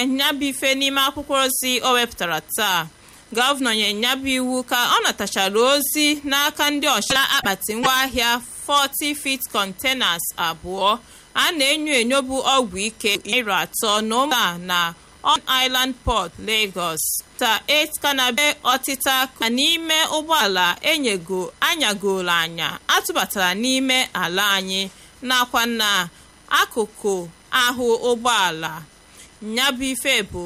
nyabụ ife n'ime akwụkwọ ozi o wepụtara taa gọvanọ nye nyabụ iwu ka ọ natachara ozi n'aka ndị ọchịla akpati ngwaahịa 40 feet containers abụọ a na-enyo enyo bụ ọgwụ ike iri atọ na ụmụa na on island port lagos ta 8 kanabe ọtịta ka n'ime ụgbọala enyego anyagoro anya atụbatara n'ime ala anyị nakwa na akụkụ ahụ ụgbọala nyabụ ife bụ